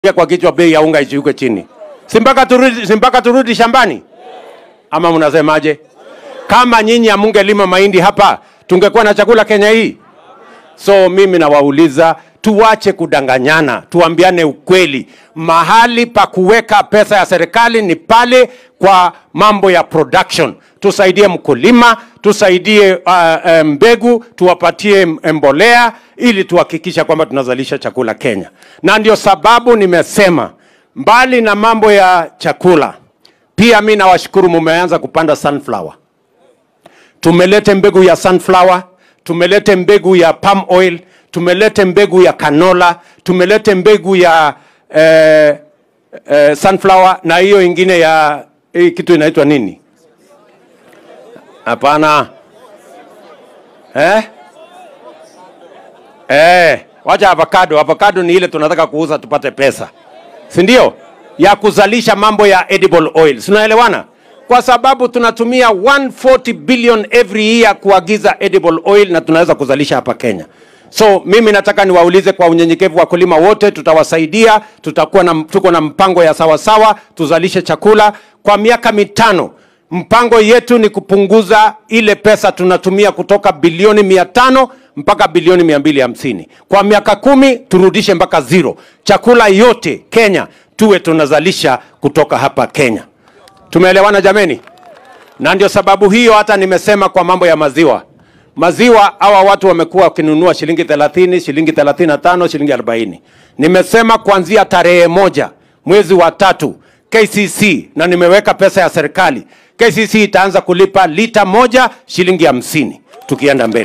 kwa kichwa bei ya unga ishuke chini, si mpaka turudi, si mpaka turudi shambani? Ama mnasemaje? Kama nyinyi hamungelima mahindi hapa, tungekuwa na chakula Kenya hii? So mimi nawauliza tuwache kudanganyana, tuambiane ukweli. Mahali pa kuweka pesa ya serikali ni pale kwa mambo ya production. Tusaidie mkulima, tusaidie uh, uh, mbegu, tuwapatie mbolea ili tuhakikisha kwamba tunazalisha chakula Kenya. Na ndio sababu nimesema mbali na mambo ya chakula, pia mi nawashukuru mumeanza kupanda sunflower. Tumelete mbegu ya sunflower, tumelete mbegu ya palm oil, tumelete mbegu ya canola, tumelete mbegu ya eh, eh, sunflower na hiyo ingine ya hii kitu inaitwa nini? Hapana. Eh? Eh, wacha avocado. Avocado ni ile tunataka kuuza tupate pesa. Si ndio? Ya kuzalisha mambo ya edible oil. Tunaelewana? Kwa sababu tunatumia 140 billion every year kuagiza edible oil na tunaweza kuzalisha hapa Kenya. So mimi nataka niwaulize kwa unyenyekevu wakulima wote, tutawasaidia, tutakuwa na, tuko na mpango ya sawasawa sawa, tuzalishe chakula kwa miaka mitano. Mpango yetu ni kupunguza ile pesa tunatumia kutoka bilioni mia tano mpaka bilioni mia mbili hamsini kwa miaka kumi, turudishe mpaka zero. Chakula yote Kenya tuwe tunazalisha kutoka hapa Kenya. Tumeelewana jameni? Na ndio sababu hiyo hata nimesema kwa mambo ya maziwa maziwa hawa watu wamekuwa wakinunua shilingi 30, shilingi 35, shilingi 40. Nimesema kuanzia tarehe moja mwezi wa tatu KCC na nimeweka pesa ya serikali. KCC itaanza kulipa lita moja shilingi hamsini tukienda mbele.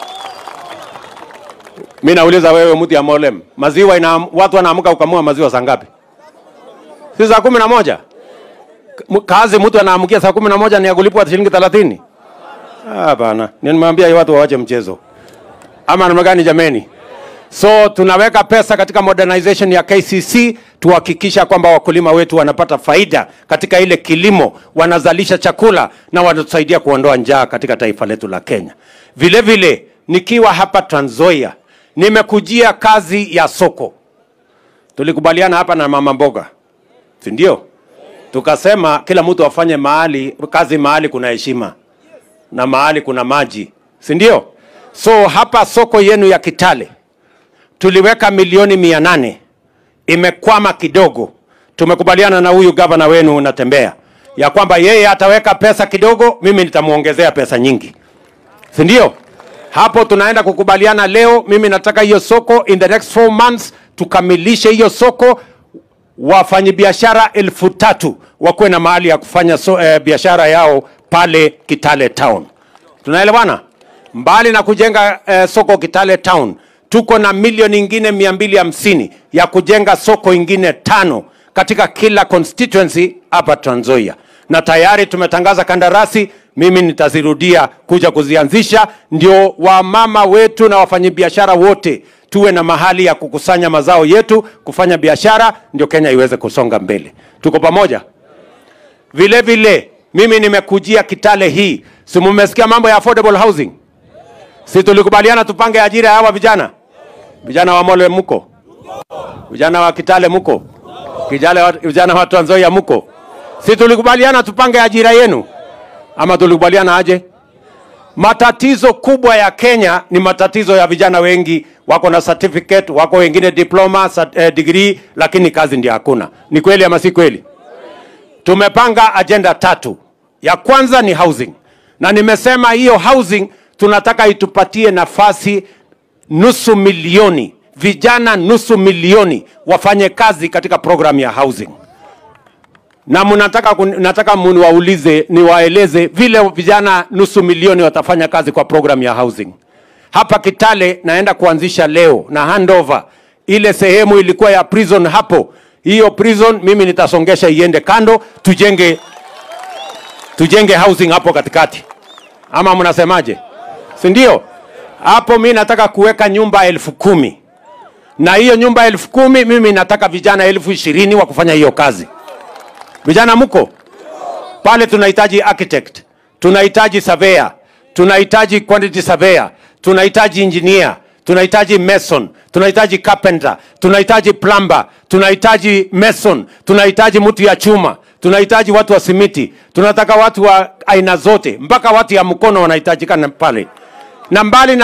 Mimi nauliza wewe mtu ya Molem, maziwa ina watu wanaamka ukamua maziwa saa ngapi? Si saa kumi na moja? Kazi mtu anaamkia saa kumi na moja ni ya kulipwa shilingi 30? Hapana, nimwambia watu waache mchezo. Ama namna gani jameni? So tunaweka pesa katika modernization ya KCC tuhakikisha kwamba wakulima wetu wanapata faida katika ile kilimo, wanazalisha chakula na wanatusaidia kuondoa njaa katika taifa letu la Kenya. Vile vile nikiwa hapa Trans Nzoia nimekujia kazi ya soko. Tulikubaliana hapa na mama mboga, si ndio? Tukasema kila mtu afanye mahali kazi mahali kuna heshima na mahali kuna maji, si ndio? So hapa soko yenu ya Kitale tuliweka milioni mia nane imekwama kidogo. Tumekubaliana na huyu gavana wenu unatembea ya kwamba yeye ataweka pesa kidogo, mimi nitamuongezea pesa nyingi, si ndio? Hapo tunaenda kukubaliana leo. Mimi nataka hiyo soko in the next four months tukamilishe hiyo soko, wafanyabiashara elfu tatu wakuwe na mahali ya kufanya so, eh, biashara yao pale Kitale Town. Tunaelewana? Mbali na kujenga eh, soko Kitale Town, tuko na milioni ingine mia mbili hamsini ya kujenga soko ingine tano katika kila constituency hapa Trans Nzoia, na tayari tumetangaza kandarasi. Mimi nitazirudia kuja kuzianzisha, ndio wamama wetu na wafanyabiashara wote tuwe na mahali ya kukusanya mazao yetu kufanya biashara, ndio Kenya iweze kusonga mbele. Tuko pamoja? Vile vile mimi nimekujia Kitale hii, si mumesikia mambo ya affordable housing? Si tulikubaliana tupange ajira ya hawa vijana vijana wa Mole muko, vijana wa Kitale muko, kijana vijana wa Trans Nzoia muko, si tulikubaliana tupange ajira yenu ama tulikubaliana aje? Matatizo kubwa ya Kenya ni matatizo ya vijana wengi wako na certificate, wako wengine diploma, eh, degree, lakini kazi ndio hakuna. Ni kweli ama si kweli? Tumepanga ajenda tatu. Ya kwanza ni housing, na nimesema hiyo housing tunataka itupatie nafasi nusu milioni vijana, nusu milioni wafanye kazi katika program ya housing, na mnataka nataka muniwaulize, niwaeleze vile vijana nusu milioni watafanya kazi kwa program ya housing. Hapa Kitale naenda kuanzisha leo na handover ile sehemu ilikuwa ya prison hapo hiyo prison mimi nitasongesha iende kando, tujenge tujenge housing hapo katikati, ama mnasemaje? Si ndio? Hapo mi nataka kuweka nyumba elfu kumi na hiyo nyumba elfu kumi mimi nataka vijana elfu ishirini wa kufanya hiyo kazi. Vijana mko pale? Tunahitaji architect, tunahitaji surveyor, tunahitaji quantity surveyor, tunahitaji engineer, tunahitaji mason tunahitaji carpenter tunahitaji plumber tunahitaji mason tunahitaji mtu ya chuma tunahitaji watu wa simiti tunataka watu wa aina zote mpaka watu ya mkono wanahitajikana pale na mbali na